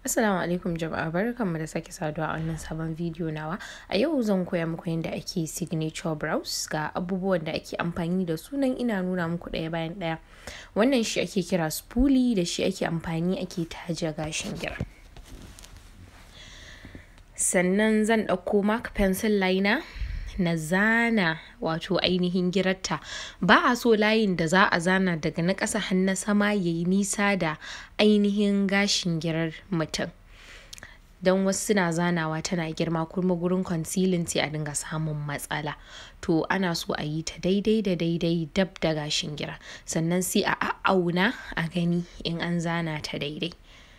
Assalamu alaikum jama'a barkanmu da sake saduwa a wannan sabon bidiyo nawa. A yau zan koya muku yadda ake signature brows ga abubuwan da ake amfani da su nan ina nuna muku ɗaya bayan ɗaya. Wannan shi ake kira spoolie da shi ake amfani ake taje gashin gira. Sannan zan ɗauko mark pencil liner na zana wato ainihin girarta ba a so layin da za a zana daga na ƙasa har na sama ya yi nisa da ainihin gashin girar mutum don wasu suna zanawa tana girma kuma gurin concealing sai a dinga samun matsala to ana so a yi ta daidai da daidai dab da gashin gira sannan sai a a'auna a gani in an zana ta daidai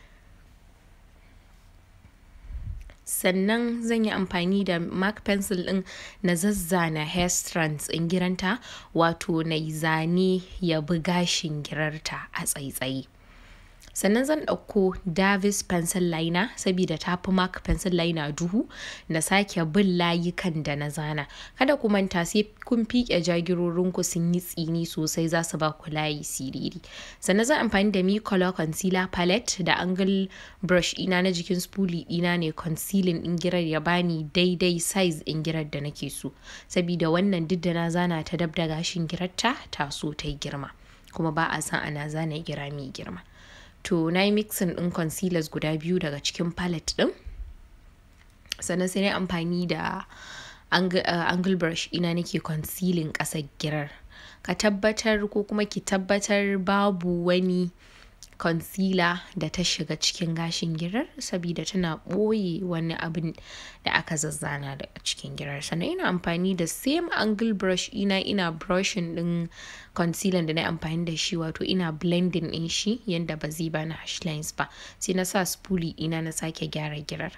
sannan zan yi amfani da mark pencil ɗin na zazzana hair strands in giranta wato na zane ya bi gashin girarta a tsaitsaye sannan zan ɗauko davis pencil liner saboda ta fi mark pencil liner duhu na sake bin layukan da na zana kada ku manta sai kun fiƙe jagirorinku sun yi tsini sosai za su ba ku layi siriri sannan zan amfani da mi color concealer palette da angle brush ina na jikin spoolie ina ne concealing ɗin girar ya bani daidai size ɗin girar da nake so saboda wannan duk da na zana ta dab da gashin girarta ta so ta yi girma kuma ba a san ana zana gira mai girma to na yi mixin ɗin concealers guda biyu daga cikin palette ɗin sannan sai na amfani da angle brush ina nake concealing ƙasar girar ka tabbatar ko kuma ki tabbatar babu wani concealer da ta shiga cikin gashin girar saboda tana ɓoye wani abin da aka zazzana daga cikin girar sannan ina amfani da same angle brush ina ina brushing din concealer da na amfani da shi wato ina blending din shi yanda ba zai bani hash lines ba sai na sa spoolie ina na sake gyara girar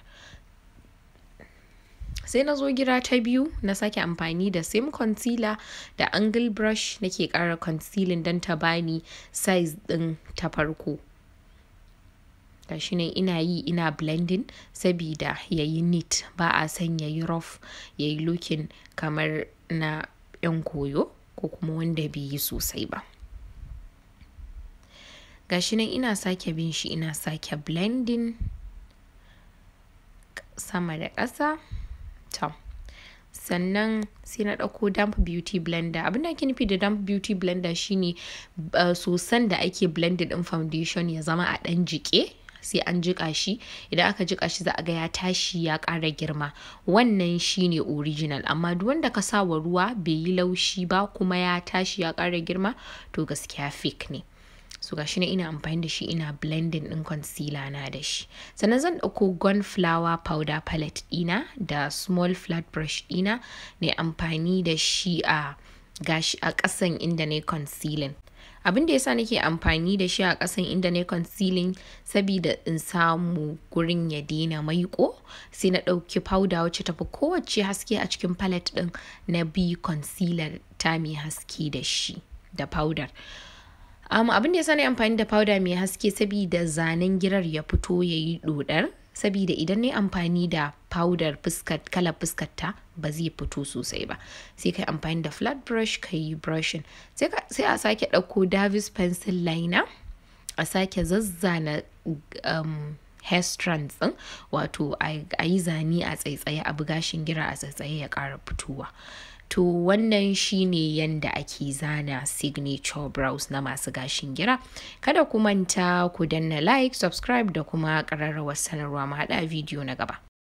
sai na zo gira ta biyu na sake amfani da same concealer da angle brush nake ƙara concealing don ta bani size ɗin ta farko gashi nan ina yi ina blending sabida ya yi neat ba a son ya yi rough ya yi looking kamar na 'yan koyo ko kuma wanda bai yi sosai ba gashi nan ina sake bin shi ina sake blending sama da ƙasa to sannan sai na ɗauko damp beauty blender abin da ake nufi da damp beauty blender shine sosan da ake blended ɗin foundation ya zama a ɗan jike sai an jika shi idan aka jika shi za a ga ya tashi ya ƙara girma wannan shine original amma duk wanda ka sa wa ruwa bai yi laushi ba kuma ya tashi ya ƙara girma to gaskiya fake ne so gashi na ina amfani da shi ina blending din concealer na da shi sannan zan ɗauko gun flower powder palette ɗina da small flat brush ɗina ne amfani da shi a gashi a ƙasan inda na concealing abin da yasa nake amfani da shi a ƙasan inda na concealing saboda in samu gurin ya daina maiko sai na ɗauki powder wacce tafi kowace haske a cikin palette ɗin na bi concealer ta mai haske da shi da powder um, abin da ya sani amfani da powder mai haske saboda zanen girar ya fito ya yi dodar saboda idan na amfani da powder fuskar kalar fuskarta ba zai fito sosai ba sai kai amfani da flat brush ka yi brushing sai a sake ɗauko davis pencil liner a sake zazzana um, hair strands ɗin wato a yi zane a tsaitsaye a bugashin gira a tsaitsaye ya ƙara fitowa To wannan shine yanda ake zana signature brows na masu gashin gira. Kada ku manta ku danna like, subscribe da kuma ƙararrawar sanarwa mu haɗa bidiyo na gaba.